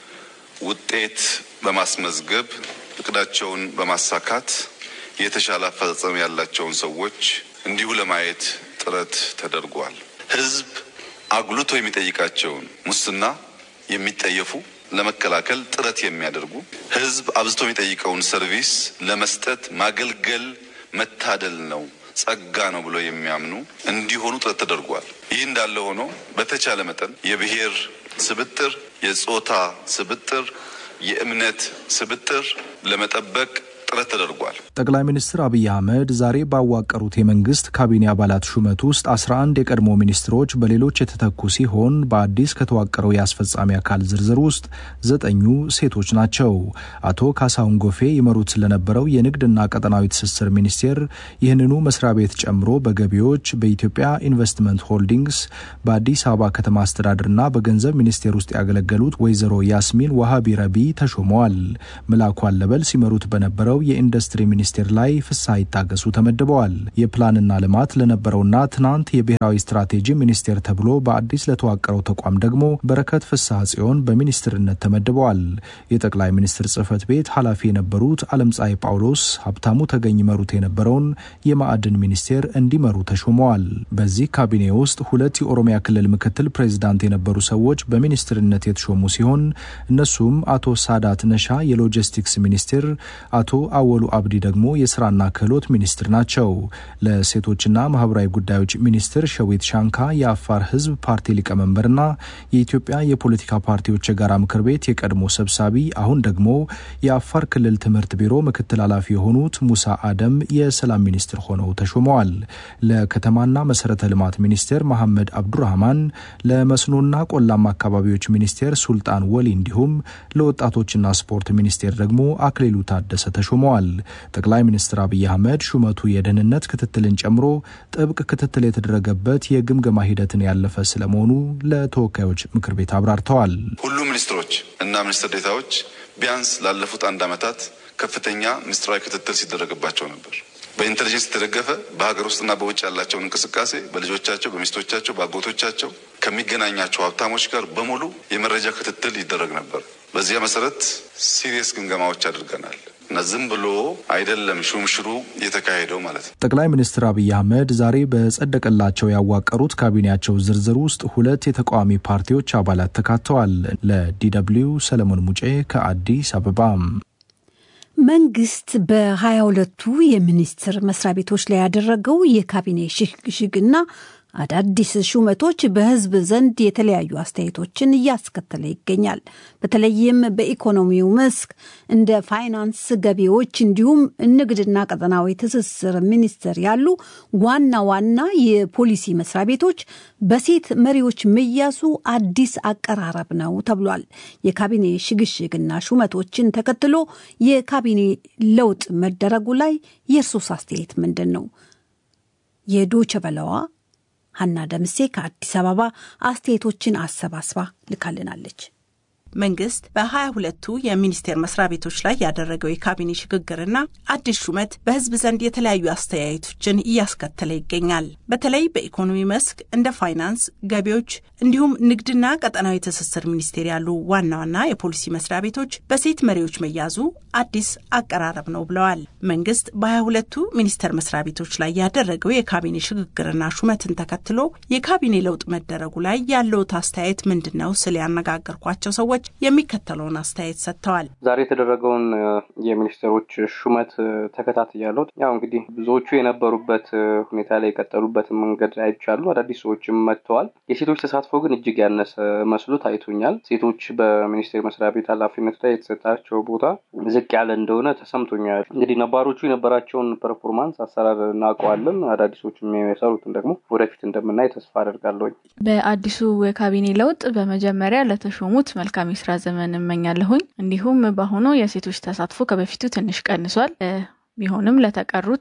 ውጤት በማስመዝገብ እቅዳቸውን በማሳካት የተሻለ አፈጻጸም ያላቸውን ሰዎች እንዲሁ ለማየት ጥረት ተደርጓል። ህዝብ አጉልቶ የሚጠይቃቸውን ሙስና የሚጠየፉ ለመከላከል ጥረት የሚያደርጉ ህዝብ አብዝቶ የሚጠይቀውን ሰርቪስ ለመስጠት ማገልገል መታደል ነው፣ ጸጋ ነው ብሎ የሚያምኑ እንዲሆኑ ጥረት ተደርጓል። ይህ እንዳለ ሆኖ በተቻለ መጠን የብሔር ስብጥር፣ የጾታ ስብጥር፣ የእምነት ስብጥር ለመጠበቅ ጥረት ተደርጓል። ጠቅላይ ሚኒስትር አብይ አህመድ ዛሬ ባዋቀሩት የመንግስት ካቢኔ አባላት ሹመት ውስጥ 11 የቀድሞ ሚኒስትሮች በሌሎች የተተኩ ሲሆን በአዲስ ከተዋቀረው የአስፈጻሚ አካል ዝርዝር ውስጥ ዘጠኙ ሴቶች ናቸው። አቶ ካሳሁን ጎፌ ይመሩት ስለነበረው የንግድና ቀጠናዊ ትስስር ሚኒስቴር ይህንኑ መስሪያ ቤት ጨምሮ በገቢዎች፣ በኢትዮጵያ ኢንቨስትመንት ሆልዲንግስ፣ በአዲስ አበባ ከተማ አስተዳደርና በገንዘብ ሚኒስቴር ውስጥ ያገለገሉት ወይዘሮ ያስሚን ዋሃቢ ረቢ ተሾመዋል። መላኩ አለበል ሲመሩት በነበረው የኢንዱስትሪ ሚኒስቴር ላይ ፍስሐ ይታገሱ ተመድበዋል። የፕላንና ልማት ለነበረውና ትናንት የብሔራዊ ስትራቴጂ ሚኒስቴር ተብሎ በአዲስ ለተዋቀረው ተቋም ደግሞ በረከት ፍስሐ ጽዮን በሚኒስትርነት ተመድበዋል። የጠቅላይ ሚኒስትር ጽህፈት ቤት ኃላፊ የነበሩት አለምፀሐይ ጳውሎስ ሀብታሙ ተገኝ ይመሩት የነበረውን የማዕድን ሚኒስቴር እንዲመሩ ተሾመዋል። በዚህ ካቢኔ ውስጥ ሁለት የኦሮሚያ ክልል ምክትል ፕሬዚዳንት የነበሩ ሰዎች በሚኒስትርነት የተሾሙ ሲሆን እነሱም አቶ ሳዳት ነሻ የሎጂስቲክስ ሚኒስቴር፣ አቶ አወሉ አብዲ ደግሞ ደግሞ የስራና ክህሎት ሚኒስትር ናቸው። ለሴቶችና ማህበራዊ ጉዳዮች ሚኒስትር ሸዊት ሻንካ የአፋር ህዝብ ፓርቲ ሊቀመንበርና የኢትዮጵያ የፖለቲካ ፓርቲዎች የጋራ ምክር ቤት የቀድሞ ሰብሳቢ አሁን ደግሞ የአፋር ክልል ትምህርት ቢሮ ምክትል ኃላፊ የሆኑት ሙሳ አደም የሰላም ሚኒስትር ሆነው ተሾመዋል። ለከተማና መሰረተ ልማት ሚኒስቴር መሐመድ አብዱራህማን፣ ለመስኖና ቆላማ አካባቢዎች ሚኒስቴር ሱልጣን ወሊ እንዲሁም ለወጣቶችና ስፖርት ሚኒስቴር ደግሞ አክሊሉ ታደሰ ተሾመዋል። ጠቅላይ ሚኒስትር አብይ አህመድ ሹመቱ የደህንነት ክትትልን ጨምሮ ጥብቅ ክትትል የተደረገበት የግምገማ ሂደትን ያለፈ ስለመሆኑ ለተወካዮች ምክር ቤት አብራርተዋል። ሁሉም ሚኒስትሮች እና ሚኒስትር ዴታዎች ቢያንስ ላለፉት አንድ ዓመታት ከፍተኛ ምስጢራዊ ክትትል ሲደረግባቸው ነበር። በኢንቴሊጀንስ የተደገፈ በሀገር ውስጥና በውጭ ያላቸውን እንቅስቃሴ በልጆቻቸው፣ በሚስቶቻቸው፣ በአጎቶቻቸው ከሚገናኛቸው ሀብታሞች ጋር በሙሉ የመረጃ ክትትል ይደረግ ነበር። በዚያ መሰረት ሲሪየስ ግምገማዎች አድርገናል እና ዝም ብሎ አይደለም ሹምሽሩ የተካሄደው ማለት ነው። ጠቅላይ ሚኒስትር አብይ አህመድ ዛሬ በጸደቀላቸው ያዋቀሩት ካቢኔያቸው ዝርዝር ውስጥ ሁለት የተቃዋሚ ፓርቲዎች አባላት ተካተዋል። ለዲደብሊው ሰለሞን ሙጬ ከአዲስ አበባ። መንግስት በሀያ ሁለቱ የሚኒስቴር መስሪያ ቤቶች ላይ ያደረገው የካቢኔ ሽግሽግና አዳዲስ ሹመቶች በሕዝብ ዘንድ የተለያዩ አስተያየቶችን እያስከተለ ይገኛል። በተለይም በኢኮኖሚው መስክ እንደ ፋይናንስ፣ ገቢዎች እንዲሁም ንግድና ቀጠናዊ ትስስር ሚኒስቴር ያሉ ዋና ዋና የፖሊሲ መስሪያ ቤቶች በሴት መሪዎች መያዙ አዲስ አቀራረብ ነው ተብሏል። የካቢኔ ሽግሽግና ሹመቶችን ተከትሎ የካቢኔ ለውጥ መደረጉ ላይ የእርሶስ አስተያየት ምንድን ነው? የዶቸ በለዋ ሀና ደምሴ ከአዲስ አበባ አስተያየቶችን አሰባስባ ልካልናለች። መንግስት በሀያ ሁለቱ የሚኒስቴር መስሪያ ቤቶች ላይ ያደረገው የካቢኔ ሽግግርና አዲስ ሹመት በህዝብ ዘንድ የተለያዩ አስተያየቶችን እያስከተለ ይገኛል። በተለይ በኢኮኖሚ መስክ እንደ ፋይናንስ፣ ገቢዎች እንዲሁም ንግድና ቀጠናዊ ትስስር ሚኒስቴር ያሉ ዋና ዋና የፖሊሲ መስሪያ ቤቶች በሴት መሪዎች መያዙ አዲስ አቀራረብ ነው ብለዋል። መንግስት በሀያ ሁለቱ ሚኒስቴር መስሪያ ቤቶች ላይ ያደረገው የካቢኔ ሽግግርና ሹመትን ተከትሎ የካቢኔ ለውጥ መደረጉ ላይ ያለውት አስተያየት ምንድን ነው ስል ያነጋገርኳቸው ሰዎች የሚከተለውን አስተያየት ሰጥተዋል። ዛሬ የተደረገውን የሚኒስትሮች ሹመት ተከታትያለሁ። ያው እንግዲህ ብዙዎቹ የነበሩበት ሁኔታ ላይ የቀጠሉበትን መንገድ አይቻሉ። አዳዲስ ሰዎችም መጥተዋል። የሴቶች ተሳትፎ ግን እጅግ ያነሰ መስሎ ታይቶኛል። ሴቶች በሚኒስቴር መስሪያ ቤት ኃላፊነት ላይ የተሰጣቸው ቦታ ዝቅ ያለ እንደሆነ ተሰምቶኛል። እንግዲህ ነባሮቹ የነበራቸውን ፐርፎርማንስ አሰራር እናውቀዋለን። አዳዲሶችም የሚሰሩትን ደግሞ ወደፊት እንደምናይ ተስፋ አደርጋለሁኝ። በአዲሱ የካቢኔ ለውጥ በመጀመሪያ ለተሾሙት መልካም የስራ ዘመን እመኛለሁኝ። እንዲሁም በአሁኑ የሴቶች ተሳትፎ ከበፊቱ ትንሽ ቀንሷል። ቢሆንም ለተቀሩት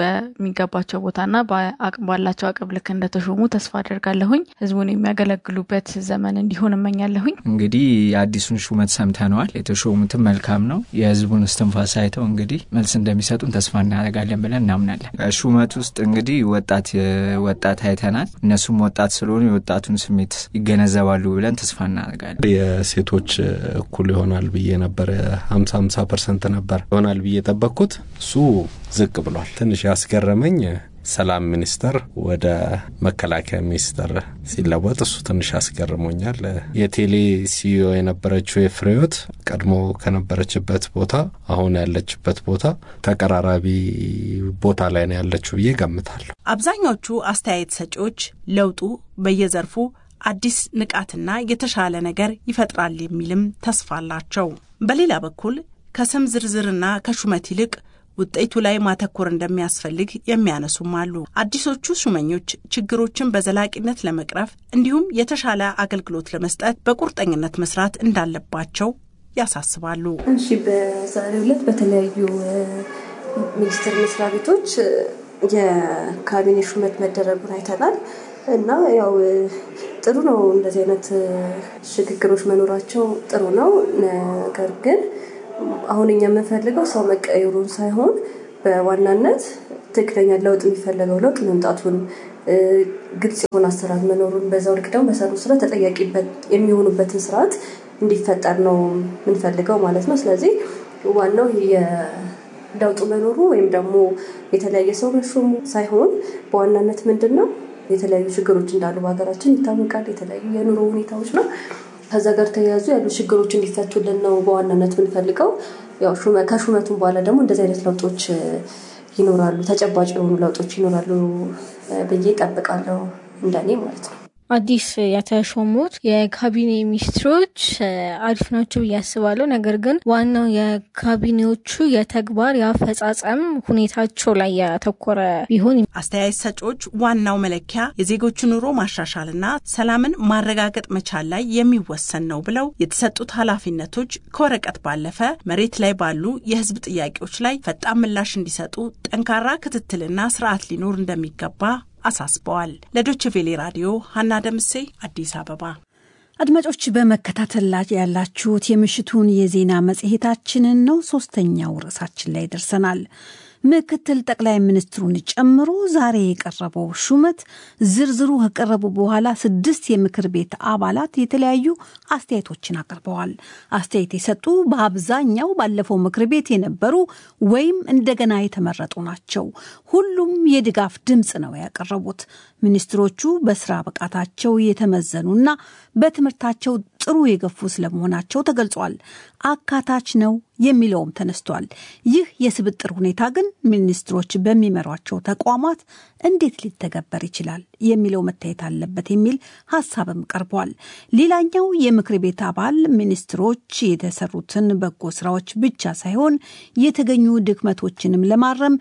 በሚገባቸው ቦታና ባላቸው አቅም ልክ እንደተሾሙ ተስፋ አደርጋለሁኝ። ህዝቡን የሚያገለግሉበት ዘመን እንዲሆን እመኛለሁኝ። እንግዲህ የአዲሱን ሹመት ሰምተነዋል። የተሾሙትም መልካም ነው። የህዝቡን እስትንፋስ አይተው እንግዲህ መልስ እንደሚሰጡን ተስፋ እናደርጋለን ብለን እናምናለን። ሹመት ውስጥ እንግዲህ ወጣት ወጣት አይተናል። እነሱም ወጣት ስለሆኑ የወጣቱን ስሜት ይገነዘባሉ ብለን ተስፋ እናደርጋለን። የሴቶች እኩል ይሆናል ብዬ ነበረ። ሀምሳ ሀምሳ ፐርሰንት ነበር ይሆናል ብዬ የጠበቅኩት እሱ ዝቅ ብሏል። ትንሽ ያስገረመኝ ሰላም ሚኒስቴር ወደ መከላከያ ሚኒስቴር ሲለወጥ እሱ ትንሽ አስገርሞኛል። የቴሌ ሲዮ የነበረችው የፍሬዎት ቀድሞ ከነበረችበት ቦታ አሁን ያለችበት ቦታ ተቀራራቢ ቦታ ላይ ነው ያለችው ብዬ ገምታለሁ። አብዛኛዎቹ አስተያየት ሰጪዎች ለውጡ በየዘርፉ አዲስ ንቃትና የተሻለ ነገር ይፈጥራል የሚልም ተስፋ አላቸው። በሌላ በኩል ከስም ዝርዝርና ከሹመት ይልቅ ውጤቱ ላይ ማተኮር እንደሚያስፈልግ የሚያነሱም አሉ። አዲሶቹ ሹመኞች ችግሮችን በዘላቂነት ለመቅረፍ እንዲሁም የተሻለ አገልግሎት ለመስጠት በቁርጠኝነት መስራት እንዳለባቸው ያሳስባሉ። እሺ፣ በዛሬው ዕለት በተለያዩ ሚኒስቴር መስሪያ ቤቶች የካቢኔ ሹመት መደረጉን አይተናል እና ያው ጥሩ ነው። እንደዚህ አይነት ሽግግሮች መኖራቸው ጥሩ ነው። ነገር ግን አሁን እኛ የምንፈልገው ሰው መቀየሩን ሳይሆን በዋናነት ትክክለኛ ለውጥ የሚፈለገው ለውጥ መምጣቱን ግልጽ የሆነ አሰራር መኖሩን በዛው ልክ ደግሞ በሰሩ ስራ ተጠያቂ የሚሆኑበትን ስርዓት እንዲፈጠር ነው የምንፈልገው ማለት ነው። ስለዚህ ዋናው የለውጡ መኖሩ ወይም ደግሞ የተለያየ ሰው መሾሙ ሳይሆን በዋናነት ምንድን ነው የተለያዩ ችግሮች እንዳሉ በሀገራችን ይታወቃል። የተለያዩ የኑሮ ሁኔታዎች ነው። ከዛ ጋር ተያያዙ ያሉ ችግሮች እንዲፈቱልን ነው በዋናነት የምንፈልገው። ያው ከሹመቱም በኋላ ደግሞ እንደዚህ አይነት ለውጦች ይኖራሉ፣ ተጨባጭ የሆኑ ለውጦች ይኖራሉ ብዬ እጠብቃለሁ እንደኔ ማለት ነው። አዲስ የተሾሙት የካቢኔ ሚኒስትሮች አሪፍ ናቸው ብዬ አስባለሁ። ነገር ግን ዋናው የካቢኔዎቹ የተግባር የአፈጻጸም ሁኔታቸው ላይ ያተኮረ ቢሆን አስተያየት ሰጪዎች ዋናው መለኪያ የዜጎቹ ኑሮ ማሻሻልና ሰላምን ማረጋገጥ መቻል ላይ የሚወሰን ነው ብለው የተሰጡት ኃላፊነቶች ከወረቀት ባለፈ መሬት ላይ ባሉ የሕዝብ ጥያቄዎች ላይ ፈጣን ምላሽ እንዲሰጡ ጠንካራ ክትትልና ስርዓት ሊኖር እንደሚገባ አሳስበዋል። ለዶች ቬሌ ራዲዮ ሀና ደምሴ አዲስ አበባ። አድማጮች በመከታተል ላይ ያላችሁት የምሽቱን የዜና መጽሔታችንን ነው። ሶስተኛው ርዕሳችን ላይ ደርሰናል። ምክትል ጠቅላይ ሚኒስትሩን ጨምሮ ዛሬ የቀረበው ሹመት ዝርዝሩ ከቀረቡ በኋላ ስድስት የምክር ቤት አባላት የተለያዩ አስተያየቶችን አቅርበዋል። አስተያየት የሰጡ በአብዛኛው ባለፈው ምክር ቤት የነበሩ ወይም እንደገና የተመረጡ ናቸው። ሁሉም የድጋፍ ድምፅ ነው ያቀረቡት። ሚኒስትሮቹ በስራ ብቃታቸው የተመዘኑና በትምህርታቸው ጥሩ የገፉ ስለመሆናቸው ተገልጿል። አካታች ነው የሚለውም ተነስቷል። ይህ የስብጥር ሁኔታ ግን ሚኒስትሮች በሚመሯቸው ተቋማት እንዴት ሊተገበር ይችላል የሚለው መታየት አለበት የሚል ሀሳብም ቀርቧል። ሌላኛው የምክር ቤት አባል ሚኒስትሮች የተሰሩትን በጎ ስራዎች ብቻ ሳይሆን የተገኙ ድክመቶችንም ለማረም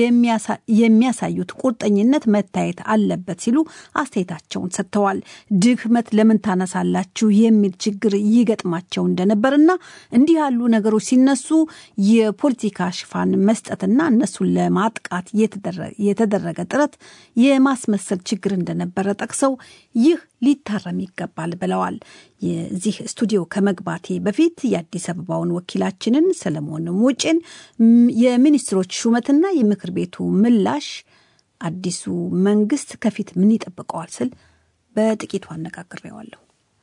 የሚያሳዩት ቁርጠኝነት መታየት አለበት ሲሉ አስተያየታቸውን ሰጥተዋል። ድክመት ለምን ታነሳላችሁ የሚል ችግር ይገጥማቸው እንደነበርና እንዲህ ያሉ ነገሮች ሲነሱ የፖለቲካ ሽፋን መስጠትና እነሱን ለማጥቃት የተደረገ ጥረት የማስመሰል ችግር እንደነበረ ጠቅሰው ይህ ሊታረም ይገባል ብለዋል። የዚህ ስቱዲዮ ከመግባቴ በፊት የአዲስ አበባውን ወኪላችንን ሰለሞን ሙጬን የሚኒስትሮች ሹመትና የምክር ቤቱ ምላሽ አዲሱ መንግስት ከፊት ምን ይጠብቀዋል ስል በጥቂቱ አነጋግሬዋለሁ።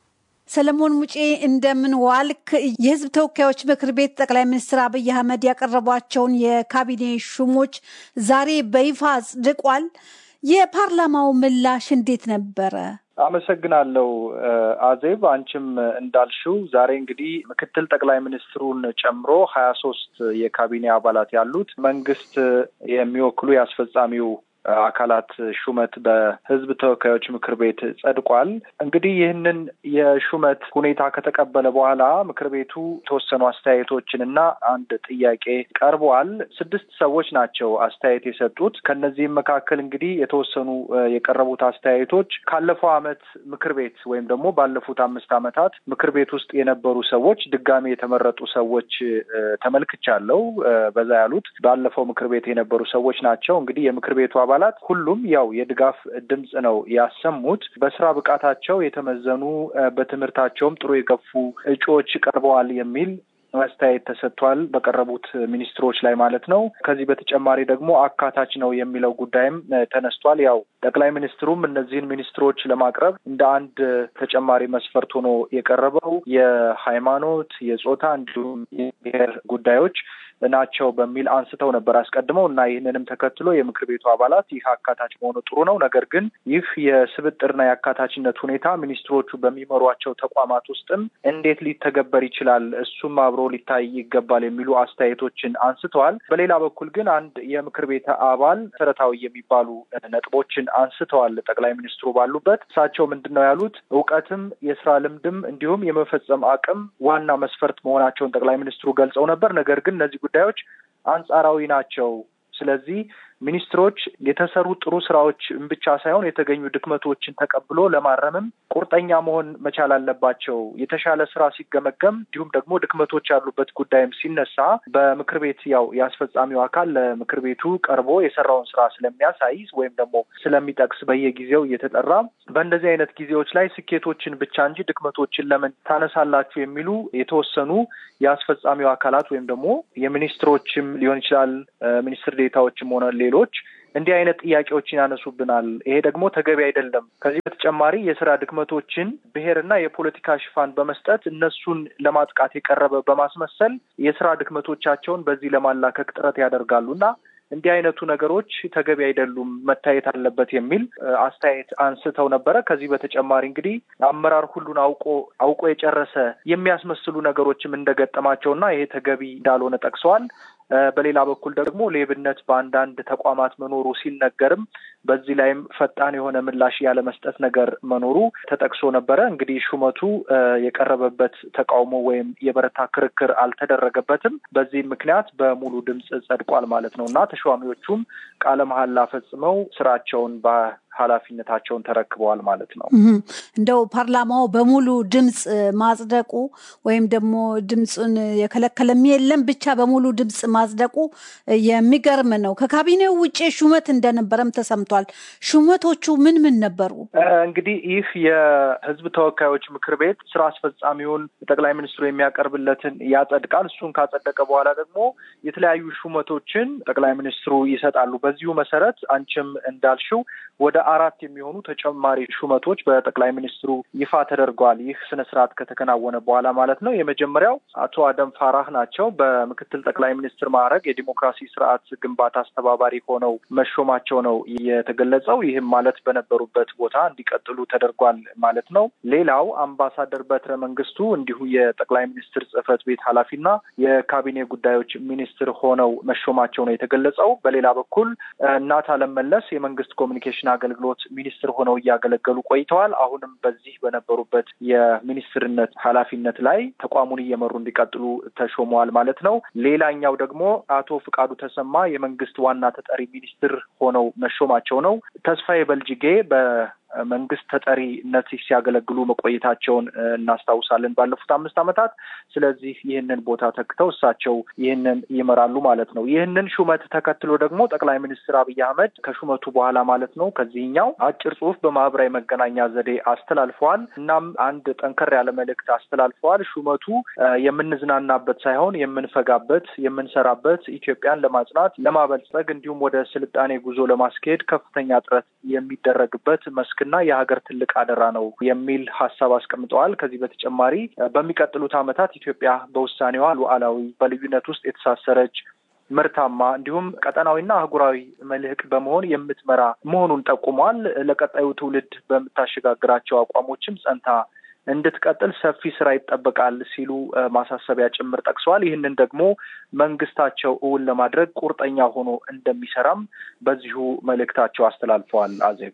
ሰለሞን ሙጬ እንደምን ዋልክ? የህዝብ ተወካዮች ምክር ቤት ጠቅላይ ሚኒስትር አብይ አህመድ ያቀረቧቸውን የካቢኔ ሹሞች ዛሬ በይፋ አጽድቋል። የፓርላማው ምላሽ እንዴት ነበረ? አመሰግናለሁ አዜብ። አንቺም እንዳልሽው ዛሬ እንግዲህ ምክትል ጠቅላይ ሚኒስትሩን ጨምሮ ሀያ ሶስት የካቢኔ አባላት ያሉት መንግስት የሚወክሉ የአስፈጻሚው አካላት ሹመት በህዝብ ተወካዮች ምክር ቤት ጸድቋል። እንግዲህ ይህንን የሹመት ሁኔታ ከተቀበለ በኋላ ምክር ቤቱ የተወሰኑ አስተያየቶችን እና አንድ ጥያቄ ቀርቧል። ስድስት ሰዎች ናቸው አስተያየት የሰጡት። ከነዚህም መካከል እንግዲህ የተወሰኑ የቀረቡት አስተያየቶች ካለፈው ዓመት ምክር ቤት ወይም ደግሞ ባለፉት አምስት ዓመታት ምክር ቤት ውስጥ የነበሩ ሰዎች ድጋሚ የተመረጡ ሰዎች ተመልክቻለሁ። በዛ ያሉት ባለፈው ምክር ቤት የነበሩ ሰዎች ናቸው። እንግዲህ የምክር ቤቱ አባላት ሁሉም ያው የድጋፍ ድምፅ ነው ያሰሙት። በስራ ብቃታቸው የተመዘኑ በትምህርታቸውም ጥሩ የገፉ እጩዎች ቀርበዋል የሚል አስተያየት ተሰጥቷል። በቀረቡት ሚኒስትሮች ላይ ማለት ነው። ከዚህ በተጨማሪ ደግሞ አካታች ነው የሚለው ጉዳይም ተነስቷል። ያው ጠቅላይ ሚኒስትሩም እነዚህን ሚኒስትሮች ለማቅረብ እንደ አንድ ተጨማሪ መስፈርት ሆኖ የቀረበው የሃይማኖት፣ የጾታ እንዲሁም የብሔር ጉዳዮች ናቸው በሚል አንስተው ነበር አስቀድመው እና ይህንንም ተከትሎ የምክር ቤቱ አባላት ይህ አካታች መሆኑ ጥሩ ነው፣ ነገር ግን ይህ የስብጥርና የአካታችነት ሁኔታ ሚኒስትሮቹ በሚመሯቸው ተቋማት ውስጥም እንዴት ሊተገበር ይችላል፣ እሱም አብሮ ሊታይ ይገባል የሚሉ አስተያየቶችን አንስተዋል። በሌላ በኩል ግን አንድ የምክር ቤት አባል መሰረታዊ የሚባሉ ነጥቦችን አንስተዋል። ጠቅላይ ሚኒስትሩ ባሉበት እሳቸው ምንድን ነው ያሉት? እውቀትም የስራ ልምድም እንዲሁም የመፈጸም አቅም ዋና መስፈርት መሆናቸውን ጠቅላይ ሚኒስትሩ ገልጸው ነበር። ነገር ግን እነዚህ ጉዳዮች አንጻራዊ ናቸው። ስለዚህ ሚኒስትሮች የተሰሩ ጥሩ ስራዎች ብቻ ሳይሆን የተገኙ ድክመቶችን ተቀብሎ ለማረምም ቁርጠኛ መሆን መቻል አለባቸው። የተሻለ ስራ ሲገመገም እንዲሁም ደግሞ ድክመቶች ያሉበት ጉዳይም ሲነሳ በምክር ቤት ያው የአስፈጻሚው አካል ለምክር ቤቱ ቀርቦ የሰራውን ስራ ስለሚያሳይ ወይም ደግሞ ስለሚጠቅስ በየጊዜው እየተጠራ በእንደዚህ አይነት ጊዜዎች ላይ ስኬቶችን ብቻ እንጂ ድክመቶችን ለምን ታነሳላችሁ የሚሉ የተወሰኑ የአስፈጻሚው አካላት ወይም ደግሞ የሚኒስትሮችም ሊሆን ይችላል ሚኒስትር ዴታዎችም ሆነ ሌሎች እንዲህ አይነት ጥያቄዎችን ያነሱብናል። ይሄ ደግሞ ተገቢ አይደለም። ከዚህ በተጨማሪ የስራ ድክመቶችን ብሔርና የፖለቲካ ሽፋን በመስጠት እነሱን ለማጥቃት የቀረበ በማስመሰል የስራ ድክመቶቻቸውን በዚህ ለማላከክ ጥረት ያደርጋሉ እና እንዲህ አይነቱ ነገሮች ተገቢ አይደሉም፣ መታየት አለበት የሚል አስተያየት አንስተው ነበረ። ከዚህ በተጨማሪ እንግዲህ አመራር ሁሉን አውቆ አውቆ የጨረሰ የሚያስመስሉ ነገሮችም እንደገጠማቸውና ይሄ ተገቢ እንዳልሆነ ጠቅሰዋል። በሌላ በኩል ደግሞ ሌብነት በአንዳንድ ተቋማት መኖሩ ሲነገርም በዚህ ላይም ፈጣን የሆነ ምላሽ ያለመስጠት ነገር መኖሩ ተጠቅሶ ነበረ። እንግዲህ ሹመቱ የቀረበበት ተቃውሞ ወይም የበረታ ክርክር አልተደረገበትም። በዚህም ምክንያት በሙሉ ድምፅ ጸድቋል ማለት ነው እና ተሿሚዎቹም ቃለ መሐላ ፈጽመው ስራቸውን ኃላፊነታቸውን ተረክበዋል ማለት ነው። እንደው ፓርላማው በሙሉ ድምፅ ማጽደቁ ወይም ደግሞ ድምፁን የከለከለም የለም ብቻ በሙሉ ድምፅ ማጽደቁ የሚገርም ነው። ከካቢኔው ውጭ ሹመት እንደነበረም ተሰምቷል። ሹመቶቹ ምን ምን ነበሩ? እንግዲህ ይህ የህዝብ ተወካዮች ምክር ቤት ስራ አስፈጻሚውን ጠቅላይ ሚኒስትሩ የሚያቀርብለትን ያጸድቃል። እሱን ካጸደቀ በኋላ ደግሞ የተለያዩ ሹመቶችን ጠቅላይ ሚኒስትሩ ይሰጣሉ። በዚሁ መሰረት አንቺም እንዳልሽው ወደ አራት የሚሆኑ ተጨማሪ ሹመቶች በጠቅላይ ሚኒስትሩ ይፋ ተደርገዋል። ይህ ስነ ስርዓት ከተከናወነ በኋላ ማለት ነው። የመጀመሪያው አቶ አደም ፋራህ ናቸው። በምክትል ጠቅላይ ሚኒስትር ማዕረግ የዲሞክራሲ ስርዓት ግንባታ አስተባባሪ ሆነው መሾማቸው ነው የተገለጸው። ይህም ማለት በነበሩበት ቦታ እንዲቀጥሉ ተደርጓል ማለት ነው። ሌላው አምባሳደር በትረ መንግስቱ እንዲሁ የጠቅላይ ሚኒስትር ጽህፈት ቤት ኃላፊና የካቢኔ ጉዳዮች ሚኒስትር ሆነው መሾማቸው ነው የተገለጸው። በሌላ በኩል እናት አለም መለስ የመንግስት ኮሚኒኬሽን አገልግሎት ሚኒስትር ሆነው እያገለገሉ ቆይተዋል። አሁንም በዚህ በነበሩበት የሚኒስትርነት ኃላፊነት ላይ ተቋሙን እየመሩ እንዲቀጥሉ ተሾመዋል ማለት ነው። ሌላኛው ደግሞ አቶ ፍቃዱ ተሰማ የመንግስት ዋና ተጠሪ ሚኒስትር ሆነው መሾማቸው ነው። ተስፋዬ በልጅጌ በ መንግስት ተጠሪነት ሲያገለግሉ መቆየታቸውን እናስታውሳለን ባለፉት አምስት ዓመታት። ስለዚህ ይህንን ቦታ ተክተው እሳቸው ይህንን ይመራሉ ማለት ነው። ይህንን ሹመት ተከትሎ ደግሞ ጠቅላይ ሚኒስትር አብይ አህመድ ከሹመቱ በኋላ ማለት ነው ከዚህኛው አጭር ጽሁፍ በማህበራዊ መገናኛ ዘዴ አስተላልፈዋል። እናም አንድ ጠንከር ያለ መልእክት አስተላልፈዋል። ሹመቱ የምንዝናናበት ሳይሆን የምንፈጋበት፣ የምንሰራበት ኢትዮጵያን ለማጽናት ለማበልጸግ፣ እንዲሁም ወደ ስልጣኔ ጉዞ ለማስኬድ ከፍተኛ ጥረት የሚደረግበት መስክ እና የሀገር ትልቅ አደራ ነው የሚል ሀሳብ አስቀምጠዋል። ከዚህ በተጨማሪ በሚቀጥሉት ዓመታት ኢትዮጵያ በውሳኔዋ ሉዓላዊ በልዩነት ውስጥ የተሳሰረች ምርታማ እንዲሁም ቀጠናዊና አህጉራዊ መልህቅ በመሆን የምትመራ መሆኑን ጠቁመዋል። ለቀጣዩ ትውልድ በምታሸጋግራቸው አቋሞችም ጸንታ እንድትቀጥል ሰፊ ስራ ይጠበቃል ሲሉ ማሳሰቢያ ጭምር ጠቅሰዋል። ይህንን ደግሞ መንግስታቸው እውን ለማድረግ ቁርጠኛ ሆኖ እንደሚሰራም በዚሁ መልእክታቸው አስተላልፈዋል። አዜብ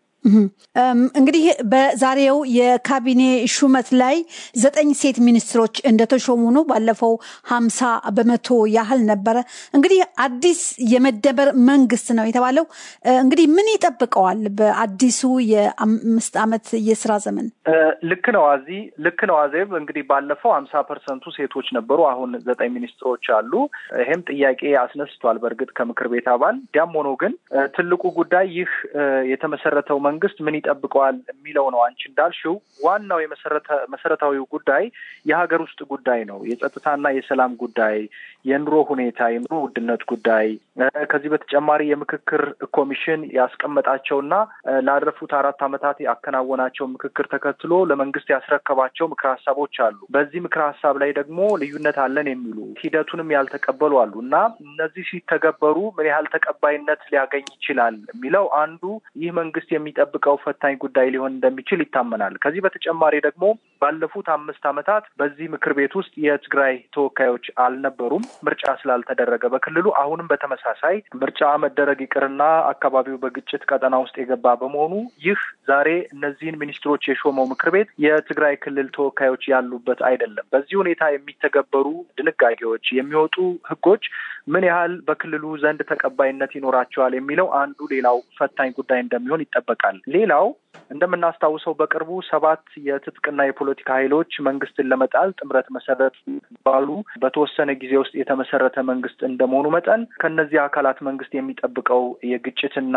እንግዲህ በዛሬው የካቢኔ ሹመት ላይ ዘጠኝ ሴት ሚኒስትሮች እንደተሾሙ ነው። ባለፈው ሀምሳ በመቶ ያህል ነበረ። እንግዲህ አዲስ የመደመር መንግስት ነው የተባለው። እንግዲህ ምን ይጠብቀዋል በአዲሱ የአምስት ዓመት የስራ ዘመን? ልክ ነው አዚ ልክ ነው አዜብ። እንግዲህ ባለፈው ሀምሳ ፐርሰንቱ ሴቶች ነበሩ። አሁን ዘጠኝ ሚኒስትሮች አሉ። ይሄም ጥያቄ አስነስቷል በእርግጥ ከምክር ቤት አባል። ያም ሆኖ ግን ትልቁ ጉዳይ ይህ የተመሰረተው መንግስት ምን ይጠብቀዋል የሚለው ነው። አንቺ እንዳልሽው ዋናው መሰረታዊው ጉዳይ የሀገር ውስጥ ጉዳይ ነው። የጸጥታና የሰላም ጉዳይ፣ የኑሮ ሁኔታ፣ የኑሮ ውድነት ጉዳይ ከዚህ በተጨማሪ የምክክር ኮሚሽን ያስቀመጣቸውና ላለፉት አራት ዓመታት ያከናወናቸው ምክክር ተከትሎ ለመንግስት ያስረከባቸው ምክረ ሀሳቦች አሉ። በዚህ ምክረ ሀሳብ ላይ ደግሞ ልዩነት አለን የሚሉ ሂደቱንም ያልተቀበሉ አሉ እና እነዚህ ሲተገበሩ ምን ያህል ተቀባይነት ሊያገኝ ይችላል የሚለው አንዱ ይህ መንግስት የሚጠብቀው ፈታኝ ጉዳይ ሊሆን እንደሚችል ይታመናል። ከዚህ በተጨማሪ ደግሞ ባለፉት አምስት ዓመታት በዚህ ምክር ቤት ውስጥ የትግራይ ተወካዮች አልነበሩም፣ ምርጫ ስላልተደረገ በክልሉ አሁንም በተመሳሳይ ምርጫ መደረግ ይቅርና አካባቢው በግጭት ቀጠና ውስጥ የገባ በመሆኑ ይህ ዛሬ እነዚህን ሚኒስትሮች የሾመው ምክር ቤት የትግራይ ክልል ተወካዮች ያሉበት አይደለም። በዚህ ሁኔታ የሚተገበሩ ድንጋጌዎች፣ የሚወጡ ህጎች ምን ያህል በክልሉ ዘንድ ተቀባይነት ይኖራቸዋል የሚለው አንዱ ሌላው ፈታኝ ጉዳይ እንደሚሆን ይጠበቃል። ሌላው እንደምናስታውሰው በቅርቡ ሰባት የትጥቅና የፖለቲካ ኃይሎች መንግስትን ለመጣል ጥምረት መሰረት ባሉ በተወሰነ ጊዜ ውስጥ የተመሰረተ መንግስት እንደመሆኑ መጠን ከነዚህ አካላት መንግስት የሚጠብቀው የግጭትና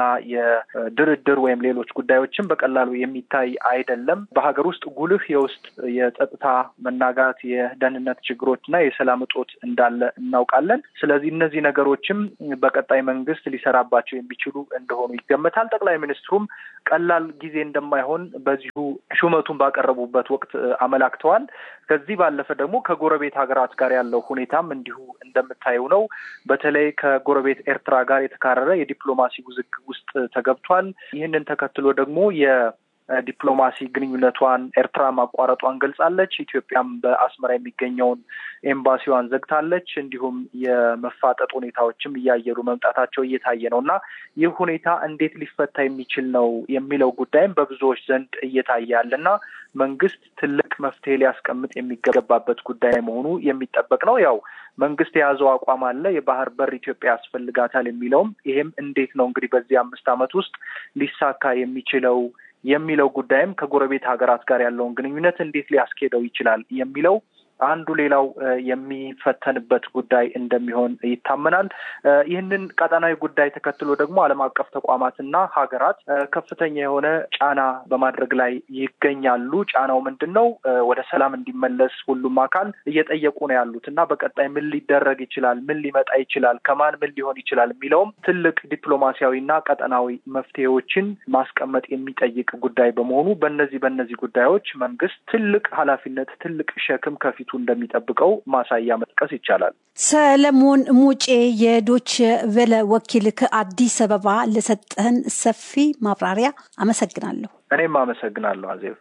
የድርድር ወይም ሌሎች ጉዳዮችን በቀላሉ የሚታይ አይደለም። በሀገር ውስጥ ጉልህ የውስጥ የጸጥታ መናጋት፣ የደህንነት ችግሮች እና የሰላም እጦት እንዳለ እናውቃለን። ስለዚህ እነዚህ ነገሮችም በቀጣይ መንግስት ሊሰራባቸው የሚችሉ እንደሆኑ ይገመታል። ጠቅላይ ሚኒስትሩም ቀላል ጊዜ እንደማይሆን በዚሁ ሹመቱን ባቀረቡበት ወቅት አመላክተዋል። ከዚህ ባለፈ ደግሞ ከጎረቤት ሀገራት ጋር ያለው ሁኔታም እንዲሁ እንደምታየው ነው። በተለይ ከጎረቤት ኤርትራ ጋር የተካረረ የዲፕሎማሲ ውዝግብ ውስጥ ተገብቷል። ይህንን ተከትሎ ደግሞ የ ዲፕሎማሲ ግንኙነቷን ኤርትራ ማቋረጧን ገልጻለች። ኢትዮጵያም በአስመራ የሚገኘውን ኤምባሲዋን ዘግታለች። እንዲሁም የመፋጠጥ ሁኔታዎችም እያየሉ መምጣታቸው እየታየ ነው እና ይህ ሁኔታ እንዴት ሊፈታ የሚችል ነው የሚለው ጉዳይም በብዙዎች ዘንድ እየታየ ያለ እና መንግስት ትልቅ መፍትሄ ሊያስቀምጥ የሚገባበት ጉዳይ መሆኑ የሚጠበቅ ነው። ያው መንግስት የያዘው አቋም አለ። የባህር በር ኢትዮጵያ ያስፈልጋታል የሚለውም ይሄም እንዴት ነው እንግዲህ በዚህ አምስት ዓመት ውስጥ ሊሳካ የሚችለው የሚለው ጉዳይም ከጎረቤት ሀገራት ጋር ያለውን ግንኙነት እንዴት ሊያስኬደው ይችላል የሚለው አንዱ ሌላው የሚፈተንበት ጉዳይ እንደሚሆን ይታመናል። ይህንን ቀጠናዊ ጉዳይ ተከትሎ ደግሞ ዓለም አቀፍ ተቋማትና ሀገራት ከፍተኛ የሆነ ጫና በማድረግ ላይ ይገኛሉ። ጫናው ምንድን ነው? ወደ ሰላም እንዲመለስ ሁሉም አካል እየጠየቁ ነው ያሉት እና በቀጣይ ምን ሊደረግ ይችላል፣ ምን ሊመጣ ይችላል፣ ከማን ምን ሊሆን ይችላል የሚለውም ትልቅ ዲፕሎማሲያዊና ቀጠናዊ መፍትሄዎችን ማስቀመጥ የሚጠይቅ ጉዳይ በመሆኑ በእነዚህ በእነዚህ ጉዳዮች መንግስት ትልቅ ኃላፊነት ትልቅ ሸክም ከፊቱ እንደሚጠብቀው ማሳያ መጥቀስ ይቻላል። ሰለሞን ሙጬ የዶች ቬለ ወኪል ከአዲስ አበባ ለሰጠህን ሰፊ ማብራሪያ አመሰግናለሁ። እኔም አመሰግናለሁ አዜብ።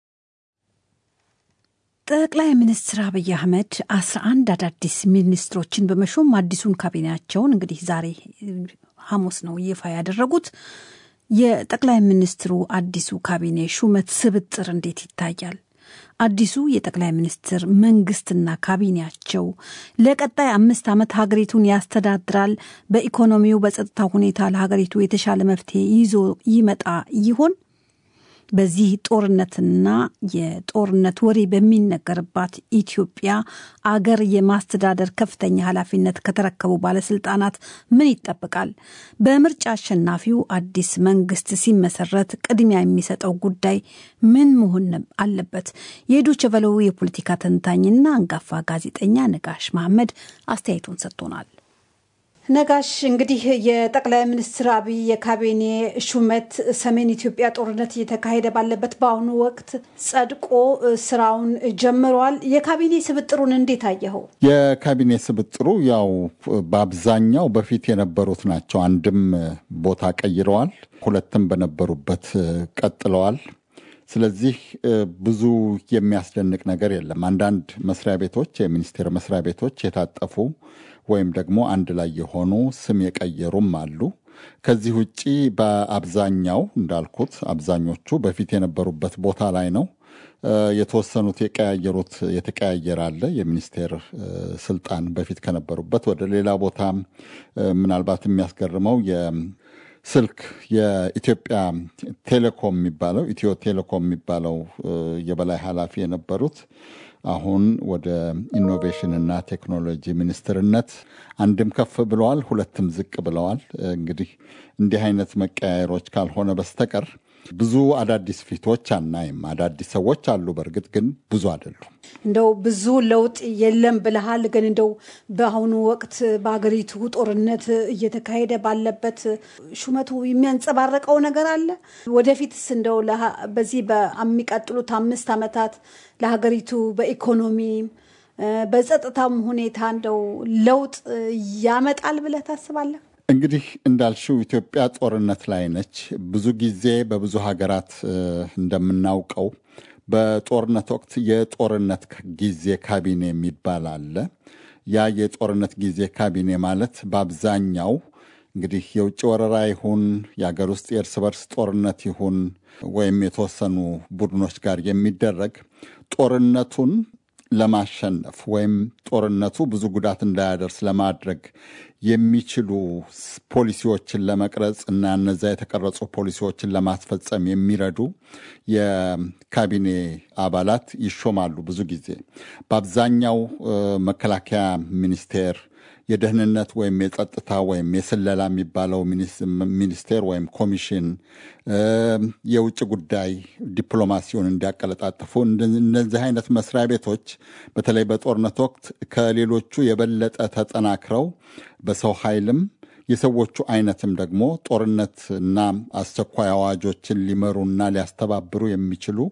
ጠቅላይ ሚኒስትር አብይ አህመድ አስራ አንድ አዳዲስ ሚኒስትሮችን በመሾም አዲሱን ካቢኔያቸውን እንግዲህ ዛሬ ሐሙስ ነው ይፋ ያደረጉት። የጠቅላይ ሚኒስትሩ አዲሱ ካቢኔ ሹመት ስብጥር እንዴት ይታያል? አዲሱ የጠቅላይ ሚኒስትር መንግስትና ካቢኔያቸው ለቀጣይ አምስት ዓመት ሀገሪቱን ያስተዳድራል፣ በኢኮኖሚው በጸጥታ ሁኔታ ለሀገሪቱ የተሻለ መፍትሄ ይዞ ይመጣ ይሆን? በዚህ ጦርነትና የጦርነት ወሬ በሚነገርባት ኢትዮጵያ አገር የማስተዳደር ከፍተኛ ኃላፊነት ከተረከቡ ባለስልጣናት ምን ይጠበቃል? በምርጫ አሸናፊው አዲስ መንግስት ሲመሰረት ቅድሚያ የሚሰጠው ጉዳይ ምን መሆን አለበት? የዶይቼ ቬለው የፖለቲካ ተንታኝና አንጋፋ ጋዜጠኛ ነጋሽ መሐመድ አስተያየቱን ሰጥቶናል። ነጋሽ እንግዲህ የጠቅላይ ሚኒስትር አብይ የካቢኔ ሹመት ሰሜን ኢትዮጵያ ጦርነት እየተካሄደ ባለበት በአሁኑ ወቅት ጸድቆ ስራውን ጀምሯል። የካቢኔ ስብጥሩን እንዴት አየኸው? የካቢኔ ስብጥሩ ያው በአብዛኛው በፊት የነበሩት ናቸው። አንድም ቦታ ቀይረዋል፣ ሁለትም በነበሩበት ቀጥለዋል። ስለዚህ ብዙ የሚያስደንቅ ነገር የለም። አንዳንድ መስሪያ ቤቶች የሚኒስቴር መስሪያ ቤቶች የታጠፉ ወይም ደግሞ አንድ ላይ የሆኑ ስም የቀየሩም አሉ። ከዚህ ውጪ በአብዛኛው እንዳልኩት አብዛኞቹ በፊት የነበሩበት ቦታ ላይ ነው። የተወሰኑት የቀያየሩት የተቀያየረ አለ። የሚኒስቴር ስልጣን በፊት ከነበሩበት ወደ ሌላ ቦታ ምናልባት የሚያስገርመው ስልክ የኢትዮጵያ ቴሌኮም የሚባለው ኢትዮ ቴሌኮም የሚባለው የበላይ ኃላፊ የነበሩት አሁን ወደ ኢኖቬሽን እና ቴክኖሎጂ ሚኒስትርነት አንድም ከፍ ብለዋል፣ ሁለትም ዝቅ ብለዋል። እንግዲህ እንዲህ አይነት መቀያየሮች ካልሆነ በስተቀር ብዙ አዳዲስ ፊቶች አናይም። አዳዲስ ሰዎች አሉ፣ በእርግጥ ግን ብዙ አይደሉም። እንደው ብዙ ለውጥ የለም ብለሃል። ግን እንደው በአሁኑ ወቅት በሀገሪቱ ጦርነት እየተካሄደ ባለበት ሹመቱ የሚያንጸባረቀው ነገር አለ? ወደፊትስ እንደው በዚህ በሚቀጥሉት አምስት ዓመታት ለሀገሪቱ በኢኮኖሚ በጸጥታም ሁኔታ እንደው ለውጥ ያመጣል ብለህ ታስባለህ? እንግዲህ እንዳልሽው ኢትዮጵያ ጦርነት ላይ ነች። ብዙ ጊዜ በብዙ ሀገራት እንደምናውቀው በጦርነት ወቅት የጦርነት ጊዜ ካቢኔ የሚባል አለ። ያ የጦርነት ጊዜ ካቢኔ ማለት በአብዛኛው እንግዲህ የውጭ ወረራ ይሁን የሀገር ውስጥ የእርስ በርስ ጦርነት ይሁን ወይም የተወሰኑ ቡድኖች ጋር የሚደረግ ጦርነቱን ለማሸነፍ ወይም ጦርነቱ ብዙ ጉዳት እንዳያደርስ ለማድረግ የሚችሉ ፖሊሲዎችን ለመቅረጽ እና እነዚያ የተቀረጹ ፖሊሲዎችን ለማስፈጸም የሚረዱ የካቢኔ አባላት ይሾማሉ። ብዙ ጊዜ በአብዛኛው መከላከያ ሚኒስቴር የደህንነት ወይም የጸጥታ ወይም የስለላ የሚባለው ሚኒስቴር ወይም ኮሚሽን፣ የውጭ ጉዳይ ዲፕሎማሲውን እንዲያቀለጣጥፉ እነዚህ አይነት መስሪያ ቤቶች በተለይ በጦርነት ወቅት ከሌሎቹ የበለጠ ተጠናክረው በሰው ኃይልም የሰዎቹ አይነትም ደግሞ ጦርነት እና አስቸኳይ አዋጆችን ሊመሩና ሊያስተባብሩ የሚችሉ